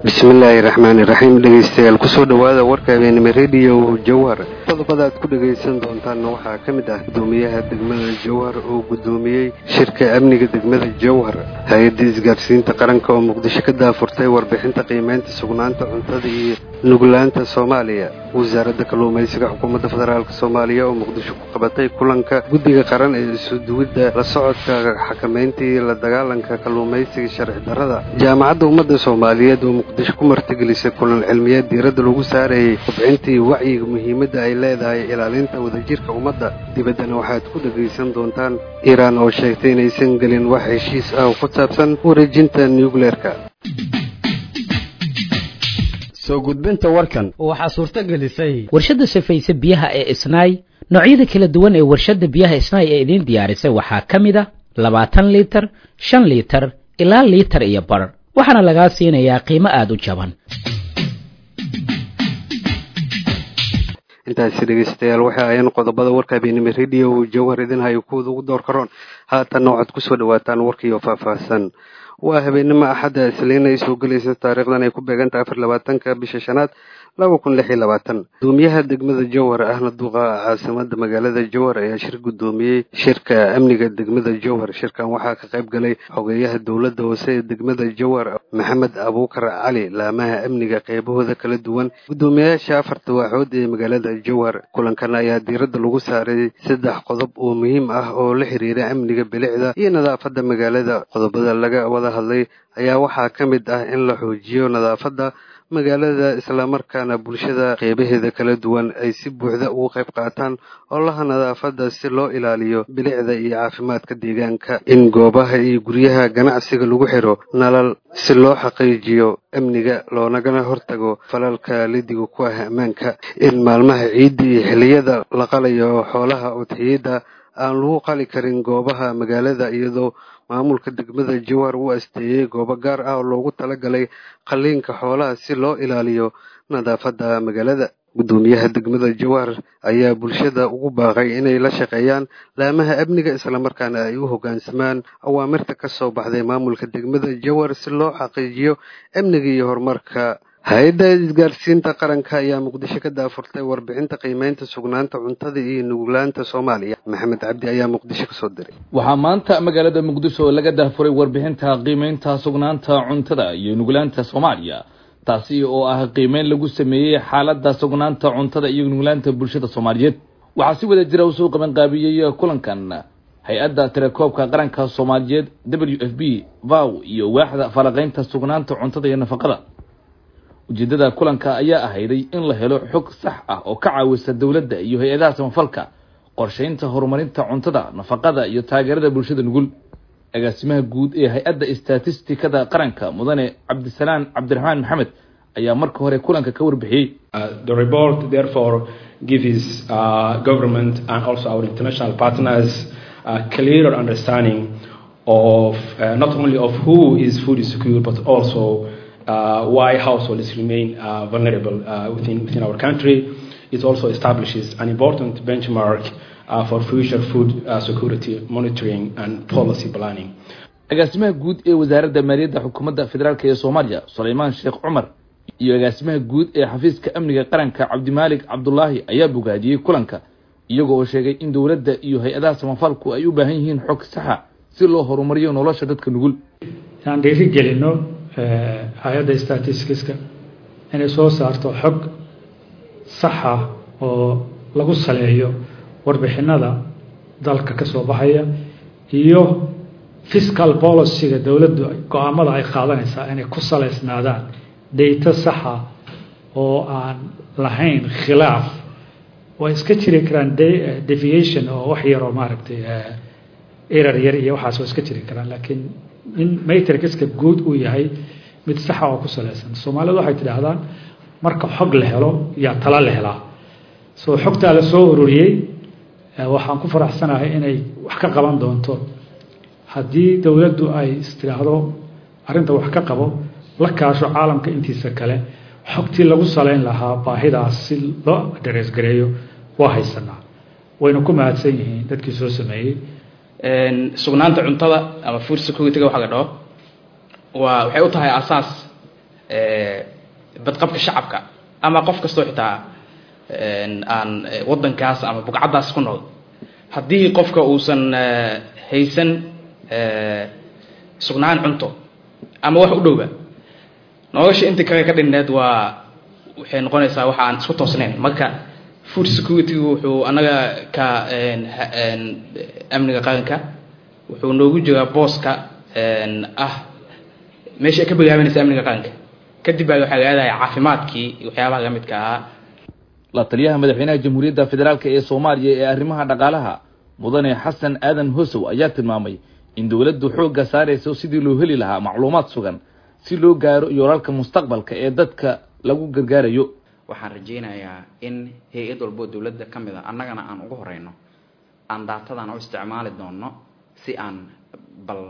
bismillaahi raxmaani raxiim dhegeystayaal kusoo dhowaada warka habeenimo rediyo jawhar qodobada aad ku dhegaysan doontaanna waxaa ka mid ah gudoomiyaha degmada jawhar oo gudoomiyey shirka amniga degmada jawhar hay-adda isgaarsiinta qaranka oo muqdisho ka daafurtay warbixinta qiimeynta sugnaanta cuntada iyo nuglaanta soomaaliya wasaaradda kalluumaysiga xukuumadda federaalk soomaaliya oo muqdisho ku qabatay kulanka guddiga qaran ee isuduwidda la socodka xakamaynta iyo la dagaalanka kalluumaysiga sharci darrada jaamacadda ummadda soomaaliyeed oo muqdisho ku martigelisay kulan cilmiyeed diiradda lagu saarayay kobcintii wacyiga muhiimadda ay leedahay ilaalinta wadajirka ummadda dibaddana waxaad ku dhegaysan doontaan iiraan oo sheegtay inaysan gelin wax heshiis ah oo ku saabsan wareejinta nucleerka soo gudbinta warkan waxaa suurto gelisay warshadda safayse biyaha ee isnaay noocyada kala duwan ee warshadda biyaha isnaay ee idiin diyaarisay waxaa ka mid a labaatan liitar shan liitar ilaa liitar iyo bar waxaana lagaa siinayaa qiimo aada u jaban intaasi dhegeystayaal waxay ayaan qodobada warka habeenimo rediyo jawhar idin hayo kuwada ugu door karoon haatanna waxaad kusoo dhawaataan warkiioo faahfaahsan waa habeenimo axadda isliina ay soo gelaysa taariikhdan ay ku beegantahay afar labaatanka bisha shanaad laba kun lix iyo labaatan gudoomiyaha degmada jowhar ahna duqa caasimada magaalada jowhar ayaa shir gudoomiyey shirka amniga degmada jowhar shirkan waxaa ka qayb galay xogeeyaha dowladda hoose ee degmada jowhar maxamed abuukar cali laamaha amniga qeybahooda kala duwan gudoomiyayaasha afarta waaxood ee magaalada jowhar kulankan ayaa diiradda lagu saaray saddex qodob oo muhiim ah oo la xiriira amniga bilicda iyo nadaafadda magaalada qodobada laga wada hadlay ayaa waxaa ka mid ah in la xoojiyo nadaafadda magaalada islamarkaana bulshada qeybaheeda kala duwan ay si buuxda ugu qayb qaataan olaha nadaafadda si loo ilaaliyo bilicda iyo caafimaadka deegaanka in goobaha iyo guryaha ganacsiga lagu xiro nalal si loo xaqiijiyo amniga loonagana hortago falalka lidiga ku ah ammaanka in maalmaha ciidda iyo xilliyada la qalayo xoolaha udxiyadda aan lagu qali karin goobaha magaalada iyadoo maamulka degmada jowhar uu asteeyey goobo gaar ah oo loogu talagalay qalliinka xoolaha si loo ilaaliyo nadaafadda magaalada gudoomiyaha degmada jowhar ayaa bulshada ugu baaqay inay la shaqeeyaan laamaha amniga islamarkaana ay u hoggaansamaan awaamirta ka soo baxday maamulka degmada jowhar si loo xaqiijiyo amniga iyo horumarka hay-adda isgaarsiinta qaranka ayaa muqdisho ka daafurtay warbixinta qiimeynta sugnaanta cuntada iyo nuglaanta soomaaliya maxamed cabdi ayaa muqdisho kasoo diray waxaa maanta magaalada muqdisho laga daafuray warbixinta qiimeynta sugnaanta cuntada iyo nuglaanta soomaaliya taasi oo ah qiimeyn lagu sameeyey xaaladda sugnaanta cuntada iyo nuglaanta bulshada soomaaliyeed waxaa si wada jira usoo qabanqaabiyey kulankan hay-adda tirakoobka qaranka soomaaliyeed w f b vow iyo waaxda falaqeynta sugnaanta cuntada iyo nafaqada ujeedada kulanka ayaa ahayday in la helo xog sax ah oo ka caawisa dowladda iyo hay-adaha samafalka qorsheynta horumarinta cuntada nafaqada iyo taageerada bulshada nugul agaasimaha guud ee hay-adda statistikada qaranka mudane cabdisalaan cabdiraxmaan maxamed ayaa marka hore kulanka ka warbixiyey the report therefore gives uh, government and also our international partners a clearer understanding of uh, not only of who is food secure but also uh, why households remain uh, vulnerable uh, within, within our country. It also establishes an important benchmark uh, for future food uh, security monitoring and policy planning. agaasimaha guud ee wasaaradda maaliyadda xukuumadda federaalk ee soomaaliya sulaymaan sheekh cumar iyo agaasimaha guud ee xafiiska amniga qaranka cabdimaalik cabdulaahi ayaa bogaadiyey kulanka iyago oo sheegay in dowladda iyo hay-adaha samafalku ay u baahan yihiin xog saxa si loo horumariyo nolosha dadka nugul inaan dhiirigelino hay-adda statisticska inay soo saarto xog saxa oo lagu saleeyo warbixinada dalka ka soo baxaya iyo fiscal policyga dowladdu go-aamada ay qaadanaysaa inay ku saleysnaadaan dayto saxa oo aan lahayn khilaaf way iska jiri karaan deviation oo wax yaroo maaragtay erar yar iyo waxaas waa iska jiri karaan laakiin in matrixka guud uu yahay mid saxa oo ku saleysan soomaalidu waxay tidhaahdaan marka xog la helo yaa tala la helaa soo xogtaa la soo ururiyey waxaan ku faraxsanahay inay wax ka qaban doonto haddii dowladdu ay istidhaahdo arrinta wax ka qabo la kaasho caalamka intiisa kale xogtii lagu saleyn lahaa baahidaas si loo dareesgareeyo waa haysanaa wayna ku mahadsan yihiin dadkii soo sameeyey sugnaanta cuntada ama food security-ga waxa la dhaho waa waxay u tahay asaas badqabka shacabka ama qof kastoo xitaa aan waddankaas ama bugcaddaas ku nool haddii qofka uusan haysan sugnaan cunto ama wax u dhowba nolosha inta kale ka dhinneed waa waxay noqonaysaa waxa aan isku toosnayn marka food security wuxuu annaga ka amniga qaranka wuxuu noogu jiraa booska ah meesha ay ka bilaabanaysa amniga qaranka kadib baa waxaa laadaya caafimaadkii waxyaabaha la midka ahaa la taliyaha madaxweynaha jamhuuriyadda federaalk ee soomaaliya ee arrimaha dhaqaalaha mudane xasan aadan hosow ayaa tilmaamay in dowladdu xoogga saarayso sidii loo heli lahaa macluumaad sugan si loo gaaro yoolalka mustaqbalka ee dadka lagu gargaarayo waxaan rajaynayaa in hay-ad walboo dowladda ka mid a annagana aan ugu horeyno aan daatadan u isticmaali doonno si aan bal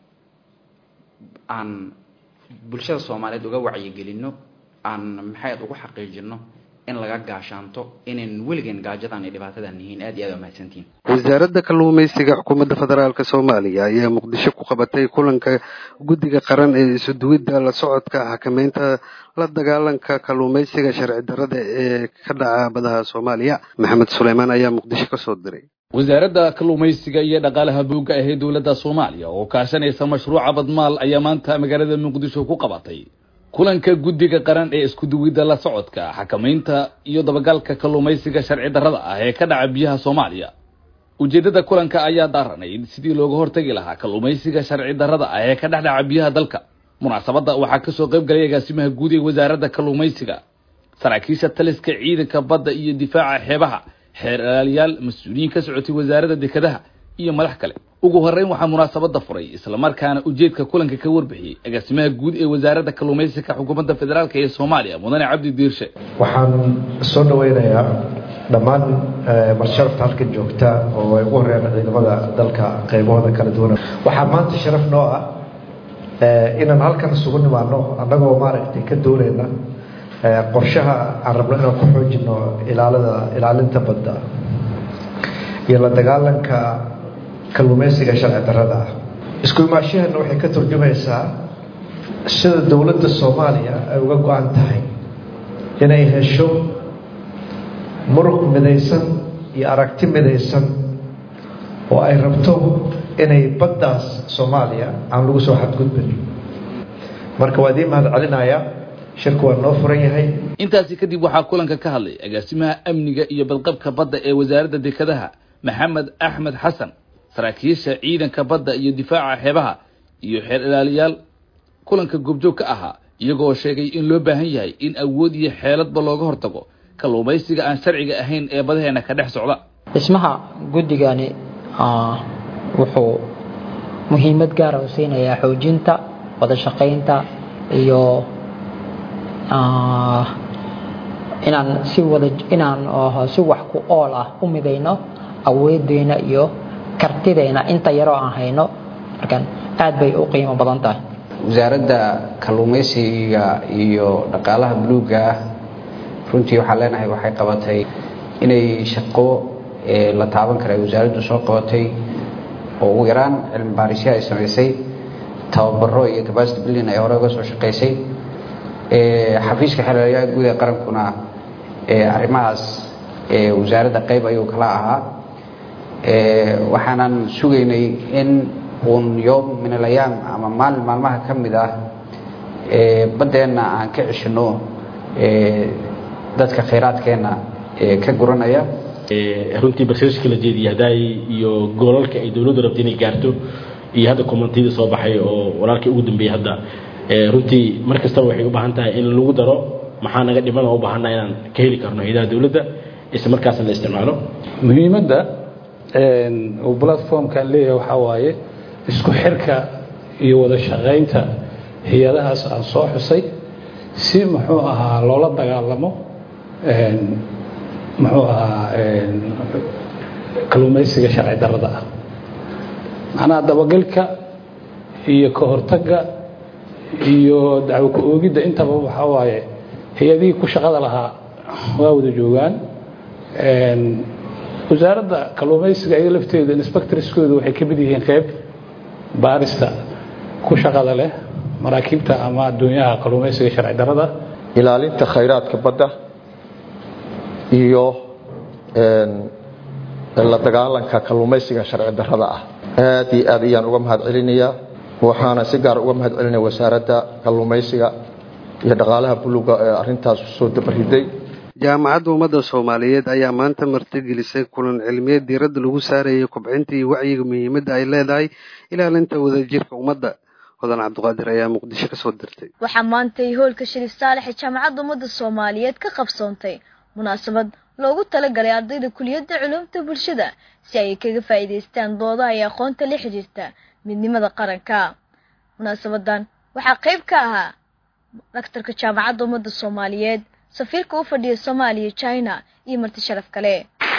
aan bulshada soomaaliyeed uga wacyigelinno aan maxayd ugu xaqiijino in laga gaashaanto inayn weligeen gaajadan iyo dhibaatadan yihiin aad iyo aad waa mahadsantihin wasaaradda kalluumaysiga xukuumadda federaalk soomaaliya ayaa muqdisho ku qabatay kulanka guddiga qaran ee isuduwidda la socodka xakameynta la dagaalanka kalluumaysiga sharci darrada ee ka dhaca badaha soomaaliya maxamed suleymaan ayaa muqdisho kasoo diray wasaaradda kalluumaysiga iyo dhaqaalaha buugga ahee dowladda soomaaliya oo kaashanaysa mashruuca badmaal ayaa maanta magaalada muqdisho ku qabatay kulanka guddiga qaran ee iskuduwidda la socodka xakamaynta iyo dabagalka kalluumaysiga sharci darrada ah ee ka dhaca biyaha soomaaliya ujeeddada kulanka ayaa daaranayd sidii looga hortagi lahaa kalluumaysiga sharci darrada ah ee ka dhex dhaca biyaha dalka munaasabadda waxaa kasoo qayb galay agaasimaha guud ee wasaaradda kalluumaysiga saraakiisha taliska ciidanka badda iyo difaaca xeebaha xeer ilaaliyaal mas-uuliyiin ka socotay wasaaradda dekedaha iyo madax kale ugu horeyn waxaa munaasabada furay islamarkaana ujeedka kulanka ka warbixiyey agaasimaha guud ee wasaaradda kalluumaysiga xukuumadda federaalk ee soomaaliya mudane cabdi diirshe waxaan soo dhaweynayaa dhammaan marsharafta halkan joogta oo ay ugu horeeyaan ciidamada dalka qaybahooda kala duwan waxaa maanta sharaf noo ah inaan halkan isugu nimaano annagoo maaragtay ka doonayna qorshaha aan rabno inaan ku xoojino ilaalada ilaalinta badda iyo la dagaalanka kalluumaysiga sharci darrada ah isku imaashahana waxay ka turjumaysaa sida dowladda soomaaliya ay uga go-an tahay inay hesho muruq midaysan iyo aragti midaysan oo ay rabto inay baddaas soomaaliya aan lagu soo xadgudbin marka waa idiin mahad celinaya shirku waa noo furan yahay intaasi kadib waxaa kulanka ka hadlay agaasimaha amniga iyo badqabka badda ee wasaaradda dekedaha maxamed axmed xasan saraakiisha ciidanka badda iyo difaaca xeebaha iyo xeer ilaaliyaal kulanka goobjoog ka ahaa iyagoo sheegay in loo baahan yahay in awood iyo xeeladba looga hortago kalluumaysiga aan sharciga ahayn ee badaheena ka dhex socda dhismaha guddigani wuxuu muhiimad gaara u siinayaa xoojinta wada shaqaynta iyo inaan si wada inaan si wax ku ool ah u midayno awoodeena iyo kartideena inta yaroo aan hayno markaan aad bay u qiimo badan tahay wasaaradda kalluumaysiga iyo dhaqaalaha buluugga ah runtii waxaan leenahay waxay qabatay inay shaqo la taaban kara ay wasaaraddu soo qabatay oo ugu yaraan cilmi baarisyo ay samaysay tababaro iyo capacity building ay hore uga soo shaqaysay xafiiska xeelalayaha guud ee qarankuna arrimahaas wasaaradda qayb ayuu kala ahaa waxaanan sugaynay in uun yoom min alayaam ama maalin maalmaha ka mid ah baddeenna aan ka ceshino dadka khayraadkeenna ka guranaya runtii barnaamijka la jeediyay hadaay iyo goolalka ay dowladdu rabta inay gaarto iyo hadda kommentiyada soo baxay oo walaalkii ugu dambeeyey hadda runtii mar kastaba waxay u baahan tahay in lagu daro maxaa naga dhiman oo u baahannaha inaan ka heli karno hayadaha dowladda isla markaasna la isticmaalo muhiimadda uu platformkan leeyahay waxaa waaye isku xirka iyo wada shaqaynta hay-adahaas aan soo xusay si muxuu ahaa loola dagaalamo muxuu ahaa kalluumaysiga sharci darrada ah macnaha dabagalka iyo ka hortagga iyo dacwo ku oogidda intaba waxaa waaye hay-adihii ku shaqada lahaa waa wada joogaan wasaaradda kalluumaysiga iyaga lafteeda inspectorskooda waxay ka mid yihiin qeyb baarista ku shaqada leh maraakiibta ama adduunyaha kalluumaysiga sharci darada ilaalinta khayraadka badda iyo la dagaalanka kalluumaysiga sharci darada ah aad iyo aad ayaan uga mahad celinayaa waxaana si gaar uga mahad celinaya wasaaradda kalluumaysiga iyo dhaqaalaha buluga ee arintaas soo dabariday jaamacadda ummadda soomaaliyeed ayaa maanta martigelisay kulan cilmiyeed diiradda lagu saarayay kobcinta iyo wacyiga muhiimadda ay leedahay ilaalinta wadajirka ummadda hodan cabdiqaadir ayaa muqdisho kasoo dirtay waxaa maantay hoolka shariif saalex ee jaamacadda ummadda soomaaliyeed ka qabsoontay munaasabad loogu talagalay ardayda kuliyadda culumta bulshada si ay kaga faa'iidaystaan doodaha iyo aqoonta la xiriirta midnimada qaranka munaasabadan waxaa qayb ka ahaa daktarka jaamacadda ummadda soomaaliyeed safiirka u fadhiya soomaaliya china iyo marti sharaf kale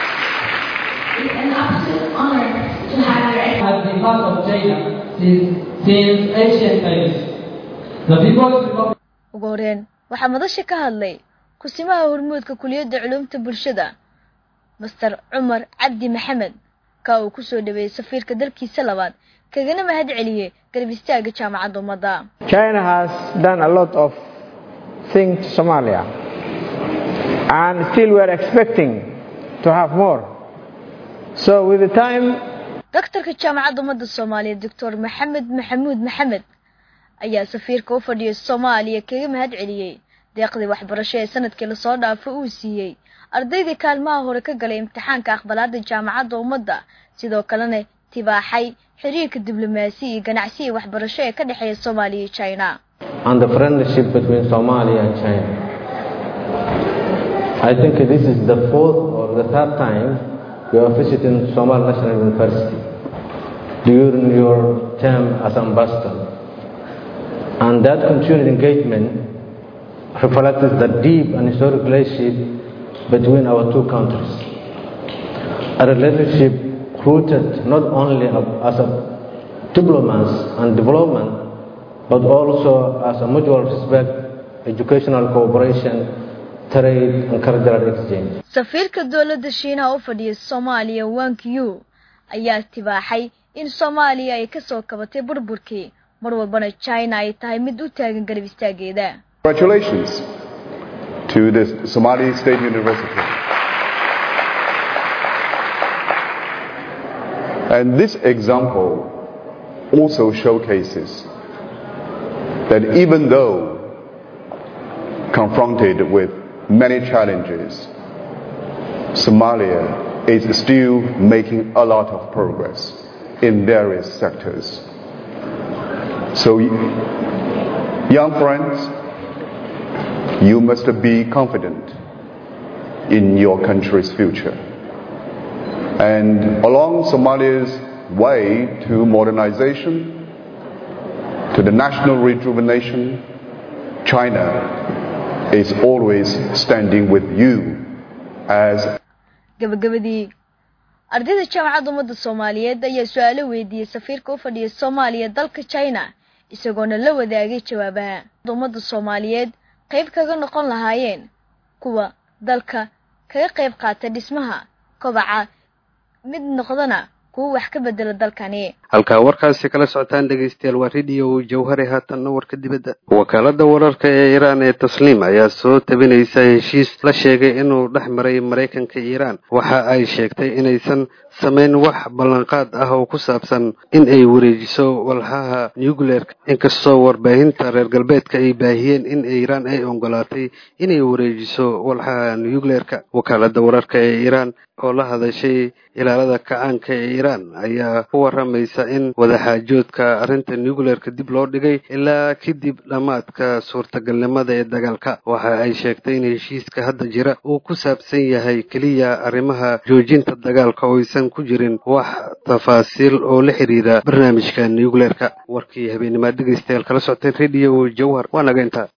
ugu horeen waxaa madasha ka hadlay kusimaha hormuudka kuliyadda culumta bulshada master cumar cabdi maxamed ka uu kusoo dhaweeyey safiirka dalkiisa labaad kagana mahad celiyey garab istaaga jaamacadda ummadda China has done a lot of things to Somalia and still we are expecting to have more. So with the time daktarka jaamacadda ummadda soomaaliyeed doctor maxamed maxamuud maxamed ayaa safiirka u fadhiyay soomaaliya kaga mahad celiyey deeqdii waxbarasho ee sanadkii lasoo dhaafo uu siiyey ardaydii kaalmaha hore ka galay imtixaanka aqbalaada jaamacadda ummadda sidoo kalena tibaaxay xiriirka diblomaasi iyo ganacsi iyo waxbarasho ee ka dhexeeya soomaaliya iyo china and the friendship between Somalia and China. I think this is the fourth or the third time you are visiting Somali National University during your term as ambassador. And that continued engagement reflects the deep and historic relationship between our two countries. A relationship rooted not only as a diplomats and development, but also as a mutual respect, educational cooperation, trade and cultural exchange. safiirka dowladda shiinaha u fadhiya soomaaliya wank yu ayaa tibaaxay in soomaaliya ay kasoo kabatay burburkii mar walbana china ay tahay mid u taagan garab istaageeda Congratulations to the Somali State University. And this example also showcases that even though confronted with many challenges, Somalia is still making a lot of progress in various sectors. So, young friends, you must be confident in your country's future. And along Somalia's way to modernization, to the national rejuvenation, China is always standing with you as gabagabadii ardayda jaamacadda ummadda soomaaliyeed ayaa su-aalo weydiiyey safiirka u fadhiya soomaaliya dalka china isagoona la wadaagay jawaabaha ummadda soomaaliyeed qayb kaga noqon lahaayeen kuwa dalka kaga qayb qaata dhismaha kobaca mid noqdana kuwa wax ka bedela dalkani halkaa warkaasi kala socotaan dhegaystayaal waa radio jawhare haatanna warka dibadda wakaalada wararka ee iiraan ee tasliim ayaa soo tabinaysa heshiis la sheegay inuu dhex maray maraykanka iiraan waxa ay sheegtay inaysan samayn wax ballanqaad ah oo ku saabsan in ay wareejiso walxaha nucleerka inkastoo warbaahinta reer galbeedka ay baahiyeen in iiraan ay ogolaatay inay wareejiso walxaha nucleerka wakaalada wararka ee iiraan oo la hadashay ilaalada kacaanka ee iiraan ayaa ku waramaysa in wadaxaajoodka arrinta nucleerka dib loo dhigay ilaa kadib dhammaadka suurtagalnimada ee dagaalka waxa ay sheegtay in heshiiska hadda jira uu ku saabsan yahay keliya arrimaha joojinta dagaalka oo aysan ku jirin wax tafaasiil oo la xiriira barnaamijka nucleerka warkii habeenimaad dhegaystayaal kala socoteen radio jawhar waa naga intaa